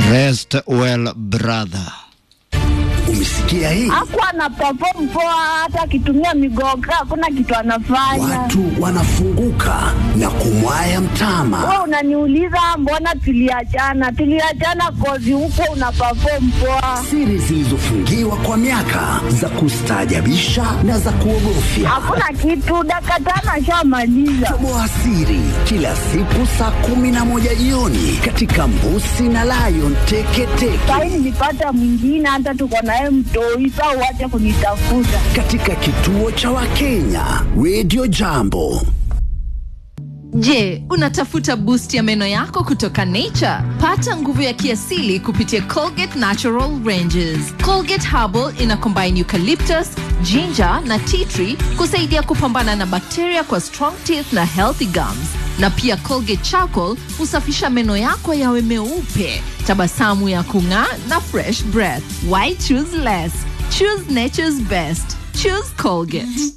Rest well brother. Umesikia hii? Hakuwa ana perform poa, hata akitumia migoga hakuna kitu anafanya. Watu wanafunguka na kumwaya mtama. Wewe unaniuliza mbona tuliachana? Tuliachana kozi huko una perform poa, Siri zilizofungiwa kwa miaka za kustaajabisha na za kuogofya. hakuna kitu. Dakika tano ashamaliza. Toboa siri kila siku saa kumi na moja jioni katika Mbusi na Lion Teketeke Sahi nilipata mwingine, hata tuko naye mtoi. Saa uache kunitafuta. katika kituo cha Wakenya Radio Jambo. Je, unatafuta boost ya meno yako kutoka Nature? Pata nguvu ya kiasili kupitia Colgate Natural Ranges. Colgate Herbal ina combine eucalyptus, ginger na tea tree kusaidia kupambana na bakteria kwa strong teeth na healthy gums. Na pia Colgate Charcoal husafisha meno yako yawe meupe, tabasamu ya kung'aa na fresh breath. Why choose less? Choose nature's best. Choose Colgate.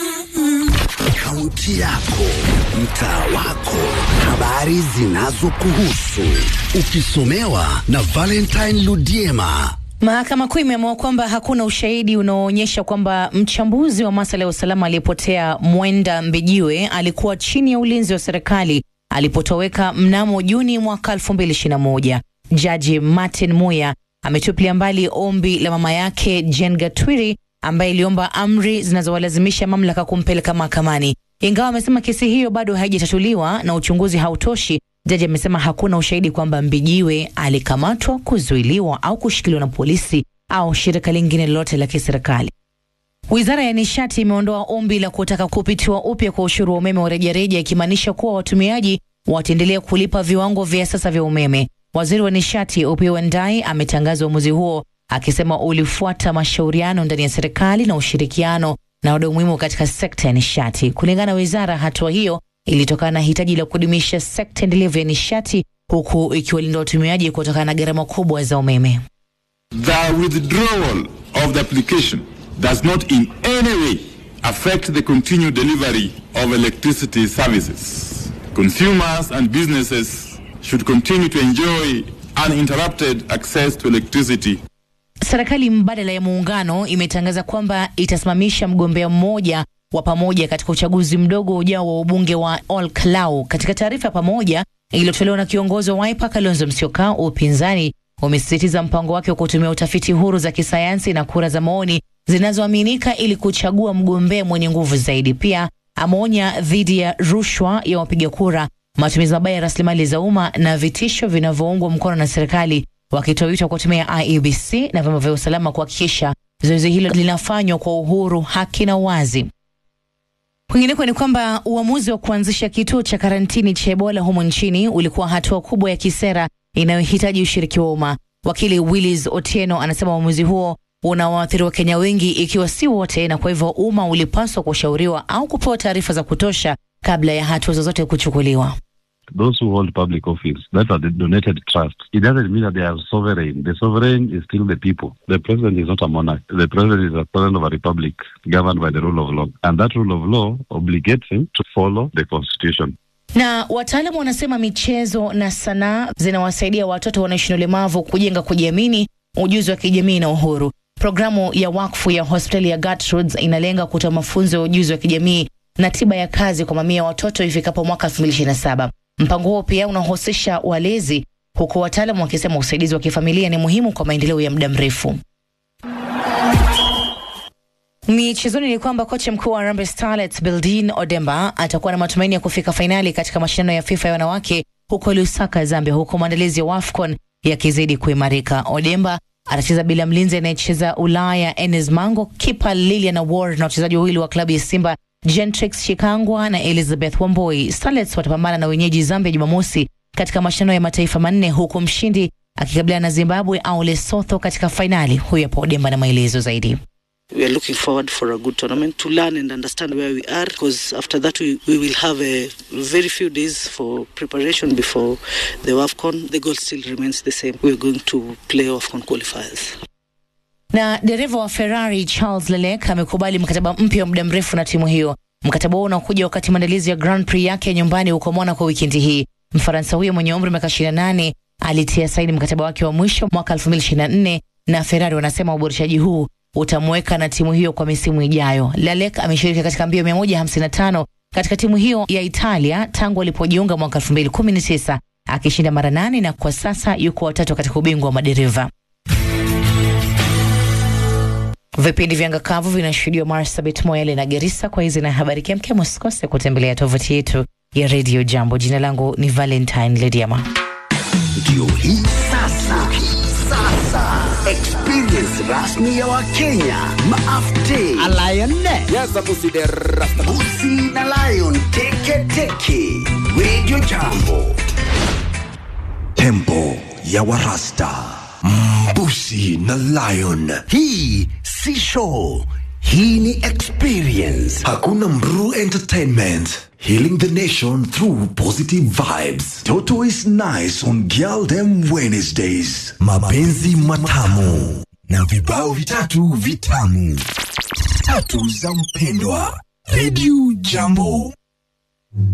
Kaunti yako, mtaa wako, habari zinazokuhusu, ukisomewa na Valentine Ludiema. Mahakama Kuu imeamua kwamba hakuna ushahidi unaoonyesha kwamba mchambuzi wa masuala ya usalama aliyepotea Mwenda Mbijiwe alikuwa chini ya ulinzi wa serikali alipotoweka mnamo Juni mwaka 2021. Jaji Martin Muya ametupilia mbali ombi la mama yake Jen Gatwiri ambaye iliomba amri zinazowalazimisha mamlaka kumpeleka mahakamani. Ingawa amesema kesi hiyo bado haijatatuliwa na uchunguzi hautoshi, jaji amesema hakuna ushahidi kwamba Mbijiwe alikamatwa, kuzuiliwa au kushikiliwa na polisi au shirika lingine lolote la kiserikali. Wizara ya nishati imeondoa ombi la kutaka kupitiwa upya kwa ushuru wa umeme wa rejareja, ikimaanisha kuwa watumiaji wataendelea kulipa viwango vya sasa vya umeme. Waziri wa nishati Opiyo Wandayi ametangaza uamuzi huo akisema ulifuata mashauriano ndani ya serikali na ushirikiano na wadau muhimu katika sekta ya nishati. Kulingana na wizara, hatua hiyo ilitokana na hitaji la kudumisha sekta endelevu ya nishati huku ikiwalinda watumiaji kutokana na gharama kubwa za umeme. The withdrawal of the application does not in any way affect the continued delivery of electricity services. Consumers and businesses should continue to enjoy uninterrupted access to electricity Serikali mbadala ya muungano imetangaza kwamba itasimamisha mgombea mmoja wa pamoja katika uchaguzi mdogo ujao wa ubunge wa Ol Kalou. Katika taarifa ya pamoja iliyotolewa na kiongozi wa Wiper Kalonzo Musyoka, upinzani umesisitiza mpango wake wa kutumia utafiti huru za kisayansi na kura za maoni zinazoaminika ili kuchagua mgombea mwenye nguvu zaidi. Pia ameonya dhidi ya rushwa ya wapiga kura, matumizi mabaya ya rasilimali za umma na vitisho vinavyoungwa mkono na serikali wakitoa wito wa kutumia IEBC na vyombo vya usalama kuhakikisha zoezi hilo linafanywa kwa uhuru, haki na uwazi. Kwingineko ni kwamba uamuzi wa kuanzisha kituo cha karantini cha Ebola humu nchini ulikuwa hatua kubwa ya kisera inayohitaji ushiriki wa umma. Wakili Willis Otieno anasema uamuzi huo unawaathiri Wakenya wengi, ikiwa si wote, na kwa hivyo umma ulipaswa kushauriwa au kupewa taarifa za kutosha kabla ya hatua zozote kuchukuliwa. those who hold public office that are the donated trust, it doesn't mean that they are sovereign. The sovereign is still the people. The president is not a monarch. The president is a president of a republic governed by the rule of law. And that rule of law obligates him to follow the constitution. Na wataalamu wanasema michezo na sanaa zinawasaidia watoto wanaishi na ulemavu kujenga kujiamini, ujuzi wa kijamii na uhuru. Programu ya wakfu ya hospitali ya Gertrudes inalenga kutoa mafunzo ya ujuzi wa kijamii na tiba ya kazi kwa mamia ya watoto ifikapo mwaka 2027. Mpango huo pia unahusisha walezi, huku wataalamu wakisema usaidizi wa kifamilia ni muhimu kwa maendeleo ya muda mrefu. Michezoni ni kwamba kocha mkuu wa Harambee Starlets Bildin Odemba atakuwa na matumaini ya kufika fainali katika mashindano ya FIFA ya wanawake huko Lusaka, Zambia, huku maandalizi ya WAFCON yakizidi kuimarika. Odemba atacheza bila mlinzi anayecheza Ulaya Enes Mango, kipa Lilian Award na wachezaji wawili wa klabu ya Simba Gentrix Shikangwa na Elizabeth Wamboi. Starlets watapambana na wenyeji Zambia Jumamosi katika mashindano ya mataifa manne huku mshindi akikabiliana na Zimbabwe au Lesotho katika fainali. Huyu hapo Odemba na maelezo zaidi. we are looking forward for a good tournament to learn and understand where we are because after that we, we will have a very few days for preparation before the WAFCON. The goal still remains the same. We are going to play WAFCON qualifiers. Na dereva wa Ferrari Charles Leclerc amekubali mkataba mpya wa muda mrefu na timu hiyo. Mkataba huo unakuja wakati maandalizi ya Grand Prix yake ya nyumbani huko Monaco wikendi hii. Mfaransa huyo mwenye umri wa miaka 28 alitia saini mkataba wake wa mwisho mwaka 2024 na Ferrari wanasema uboreshaji huu utamweka na timu hiyo kwa misimu ijayo. Lalek ameshiriki katika mbio 155 katika timu hiyo ya Italia tangu alipojiunga mwaka 2019 akishinda mara nane na kwa sasa yuko watatu katika ubingwa wa madereva. Vipindi vya ngakavu vinashuhudiwa Marsabit, Moyale na Garissa. Kwa hizi na habari kemkem, usikose kutembelea tovuti yetu ya Radio Jambo. Jina langu ni Valentine Lediama. Ndio hii sasa, sasa experience rasmi ya Wakenya maafte Busi na Lion teke teke. Radio Jambo, tempo ya warasta mbusi na lion hii si show, hii ni experience. hakuna mru entertainment healing the nation through positive vibes toto is nice on girl them wednesdays mapenzi matamu na vibao vitatu vitamu tatu za mpendwa redio jambo